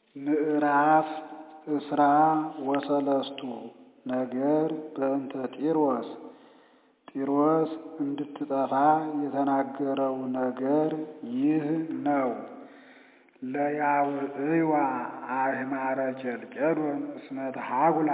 ምዕራፍ እስራ ወሰለስቱ ነገር በእንተ ጢሮስ ጢሮስ እንድትጠፋ የተናገረው ነገር ይህ ነው። ለያውዕዋ አሕማረ ኬልቄዶን እስመ ተሐጉላ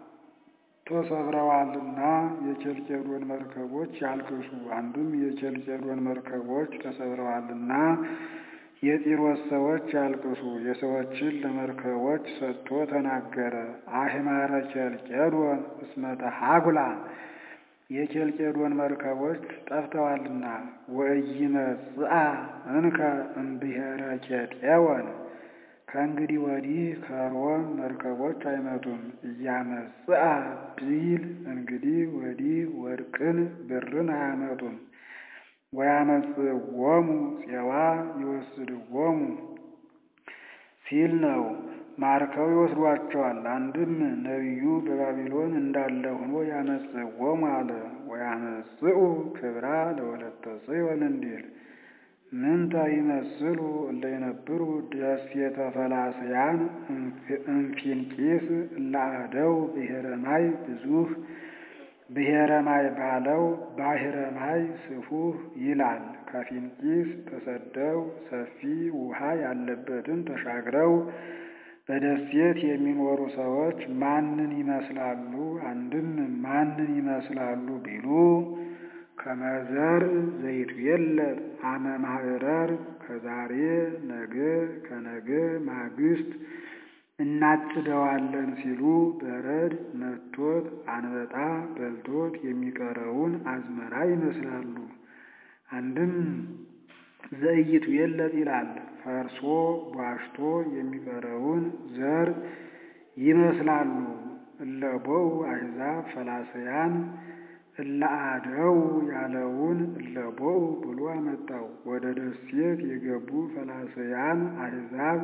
ተሰብረዋልና የኬልቄዶን መርከቦች ያልቅሱ። አንዱም የኬልቄዶን መርከቦች ተሰብረዋልና የጢሮስ ሰዎች ያልቅሱ። የሰዎችን ለመርከቦች ሰጥቶ ተናገረ። አሕማረ ኬልቄዶን እስመ ተሐጉላ የኬልቄዶን መርከቦች ጠፍተዋልና ወኢይመጽአ እንከ እምብሔረ ኬጤወን ከእንግዲህ ወዲህ ከሮም መርከቦች አይመጡም። እያመጽአ ቢል እንግዲህ ወዲህ ወርቅን ብርን አያመጡም። ወያመጽእዎሙ ፄዋ ይወስድዎሙ ሲል ነው። ማርከው ይወስዷቸዋል። አንድም ነቢዩ በባቢሎን እንዳለ ሆኖ ያመጽእዎሙ አለ። ወያመጽኡ ክብራ ለወለተ ጽዮን እንዲል ምንተ ይመስሉ እለ ይነብሩ ደሴተ ፈላስያን እምፊንቂስ እለ አደው ብሔረ ማይ ብዙህ ብሔረ ማይ ባለው ባሕረ ማይ ስፉህ ይላል። ከፊንቂስ ተሰደው ሰፊ ውሃ ያለበትን ተሻግረው በደሴት የሚኖሩ ሰዎች ማንን ይመስላሉ? አንድም ማንን ይመስላሉ ቢሉ ከመዘር ዘይትዌለድ አመ ማዕረር ከዛሬ ነገ ከነገ ማግስት እናጭደዋለን ሲሉ በረድ መቶት አንበጣ በልቶት የሚቀረውን አዝመራ ይመስላሉ። አንድም ዘይትዌለድ ይላል ፈርሶ ቧሽቶ የሚቀረውን ዘር ይመስላሉ። እለቦው አሕዛብ ፈላስያን እለአደው ያለውን እለቦው ብሎ አመጣው። ወደ ደሴት የገቡ ፈላስያን አሕዛብ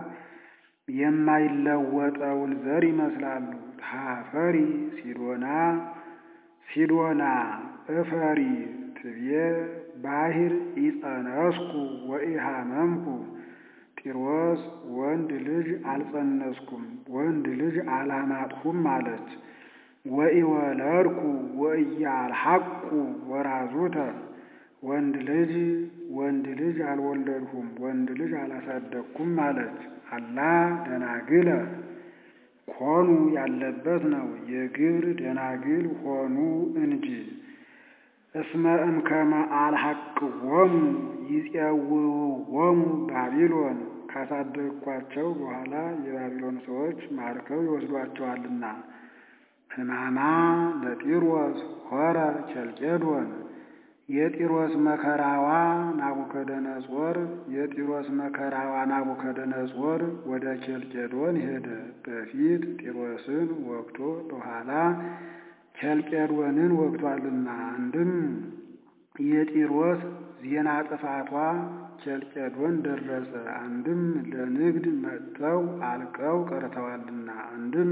የማይለወጠውን ዘር ይመስላሉ። ታፈሪ ሲዶና ሲዶና እፈሪ ትቤ ባሕር ኢጸነስኩ ወኢሃመምኩ ጢሮስ ወንድ ልጅ አልጸነስኩም ወንድ ልጅ አላማጥሁም አለች። ወኢወለድኩ ወኢያልሐቁ ወራዙተ ወንድ ልጅ ወንድ ልጅ አልወለድሁም ወንድ ልጅ አላሳደግኩም አለች። አላ ደናግለ ኮኑ ያለበት ነው። የግብር ደናግል ሆኑ እንጂ እስመ እምከመ አልሐቅዎሙ ይፄውውዎሙ ባቢሎን ካሳደግኳቸው በኋላ የባቢሎን ሰዎች ማርከው ይወስዷቸዋልና። ሕማማ ለጢሮስ ሆረ ኬልቄዶን የጢሮስ መከራዋ ናቡከደነጾር የጢሮስ መከራዋ ናቡከደነጾር ወደ ኬልቄዶን ሄደ። በፊት ጢሮስን ወግቶ በኋላ ኬልቄዶንን ወግቷልና። አንድም የጢሮስ ዜና ጥፋቷ ኬልቄዶን ደረሰ። አንድም ለንግድ መጥተው አልቀው ቀርተዋልና። አንድም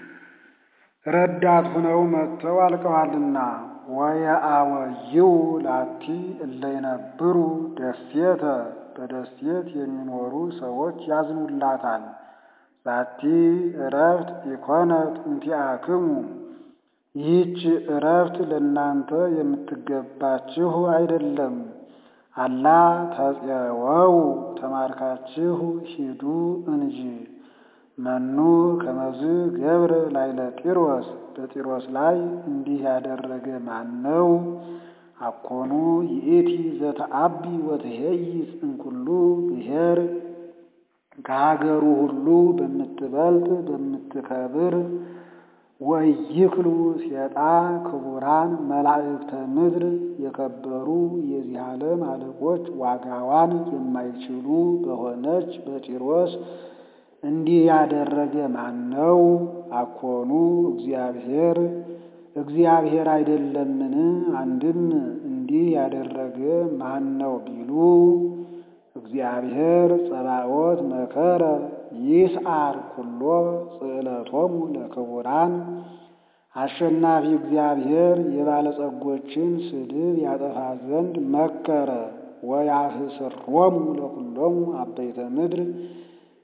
ረዳት ሁነው መጥተው አልቀዋልና። ወየአወይው ላቲ እለ ይነብሩ ደሴተ በደሴት የሚኖሩ ሰዎች ያዝኑላታል። ዛቲ እረፍት ኢኮነት እንቲአክሙ ይህች እረፍት ለእናንተ የምትገባችሁ አይደለም። አላ ተፄወው ተማርካችሁ ሂዱ እንጂ። መኑ ከመዝ ገብረ ላይለ ጢሮስ በጢሮስ ላይ እንዲህ ያደረገ ማን ነው? አኮኑ ይእቲ ዘተአቢ ወትሄይስ እንኩሉ ብሔር ከሀገሩ ሁሉ በምትበልጥ በምትከብር ወይክሉ ሴጣ ክቡራን መላእክተ ምድር የከበሩ የዚህ ዓለም አለቆች ዋጋዋን የማይችሉ በሆነች በጢሮስ እንዲህ ያደረገ ማን ነው? አኮኑ እግዚአብሔር እግዚአብሔር አይደለምን? አንድም እንዲህ ያደረገ ማን ነው ቢሉ እግዚአብሔር ጸባኦት መከረ ይስዓር ኩሎ ጽዕለቶሙ ለክቡራን አሸናፊ እግዚአብሔር የባለጸጎችን ስድብ ያጠፋ ዘንድ መከረ። ወያህስሮሙ ለኩሎሙ አበይተ ምድር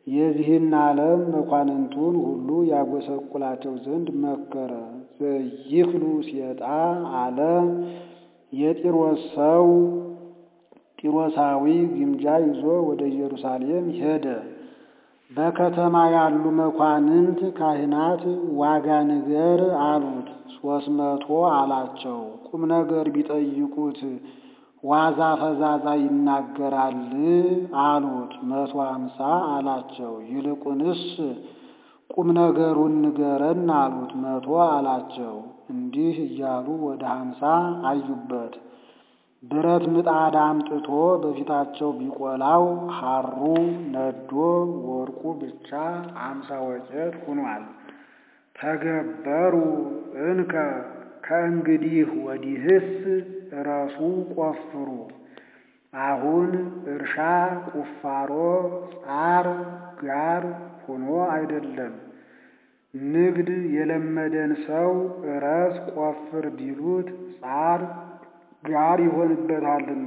የዚህን ዓለም መኳንንቱን ሁሉ ያጎሰቁላቸው ዘንድ መከረ። ዘይክሉ ሴጣ አለ የጢሮስ ሰው ጢሮሳዊ ግምጃ ይዞ ወደ ኢየሩሳሌም ሄደ። በከተማ ያሉ መኳንንት ካህናት ዋጋ ንገር አሉት። ሦስት መቶ አላቸው። ቁም ነገር ቢጠይቁት ዋዛ ፈዛዛ ይናገራል አሉት። መቶ አምሳ አላቸው። ይልቁንስ ቁም ነገሩን ንገረን አሉት። መቶ አላቸው። እንዲህ እያሉ ወደ ሀምሳ አዩበት። ብረት ምጣድ አምጥቶ በፊታቸው ቢቆላው ሐሩ ነዶ ወርቁ ብቻ አምሳ ወቄት ሆኗል። ተገበሩ እንከ ከእንግዲህ ወዲህስ እረሱ ቆፍሩ። አሁን እርሻ ቁፋሮ ጻር ጋር ሆኖ አይደለም። ንግድ የለመደን ሰው እረስ ቆፍር ቢሉት ጻር ጋር ይሆንበታልና።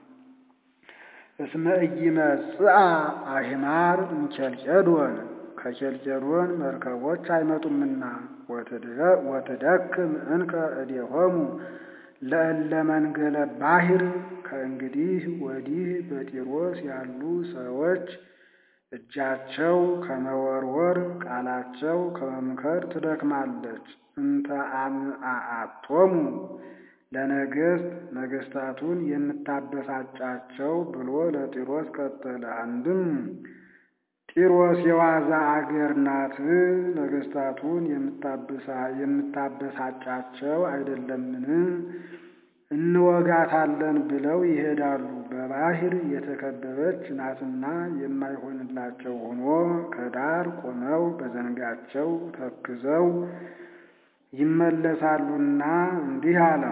እስመ ኢይመጽአ አሕማር እምኬልቄዶን ከኬልቄዶን መርከቦች አይመጡምና ወትደክም እንከ እዴሆሙ ለእለ መንገለ ባሕር ከእንግዲህ ወዲህ በጢሮስ ያሉ ሰዎች እጃቸው ከመወርወር ቃላቸው ከመምከር ትደክማለች። እንተ አምአአቶሙ ለነገሥት ነገሥታቱን የምታበሳጫቸው ብሎ ለጢሮስ ቀጠለ። አንድም ጢሮስ የዋዛ አገር ናት፣ ነገሥታቱን የምታበሳጫቸው አይደለምን? እንወጋታለን ብለው ይሄዳሉ። በባሕር የተከበበች ናትና የማይሆንላቸው ሆኖ ከዳር ቆመው በዘንጋቸው ተክዘው ይመለሳሉና እንዲህ አለ።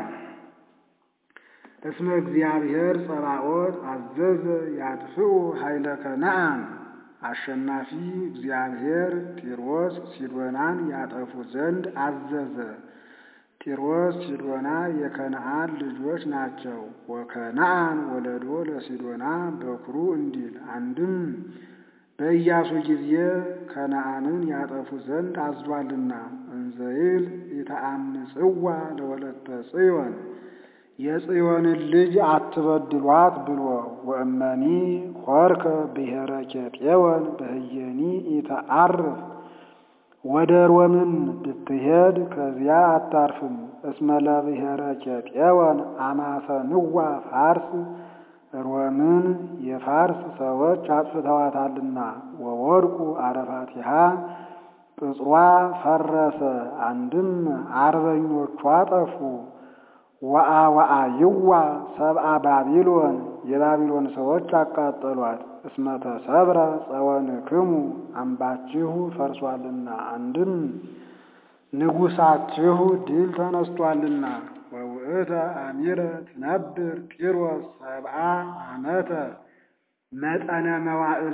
እስመ እግዚአብሔር ጸባኦት አዘዘ ያጥፍኡ ኃይለ ከነዓን አሸናፊ እግዚአብሔር ጢሮስ ሲዶናን ያጠፉ ዘንድ አዘዘ። ጢሮስ ሲዶና የከነዓን ልጆች ናቸው። ወከነዓን ወለዶ ለሲዶና በኩሩ እንዲል አንድም በኢያሱ ጊዜ ከነዓንን ያጠፉ ዘንድ አዟልና እንዘይል ኢተአምጽዋ ለወለተ ጽዮን የጽዮንን ልጅ አትበድሏት ብሎ ወእመኒ ሆርከ ብሔረ ኬጤወን በህየኒ ኢተአርፍ ወደ ሮምን ብትሄድ ከዚያ አታርፍም። እስመ ለብሔረ ኬጤወን አማሰንዋ ፋርስ ሮምን የፋርስ ሰዎች አጥፍተዋታልና ወወድቁ አረፋቲሃ ቅጽሯ ፈረሰ። አንድም አርበኞቿ ጠፉ። ወአ ወአ ይዋ ሰብአ ባቢሎን የባቢሎን ሰዎች አቃጠሏት። እስመ ተሰብረ ጸወንክሙ አምባችሁ ፈርሷልና አንድም ንጉሳችሁ ድል ተነስቷልና። ወውእተ አሚረ ትነብር ጢሮስ ሰብአ ዓመተ መጠነ መዋዕል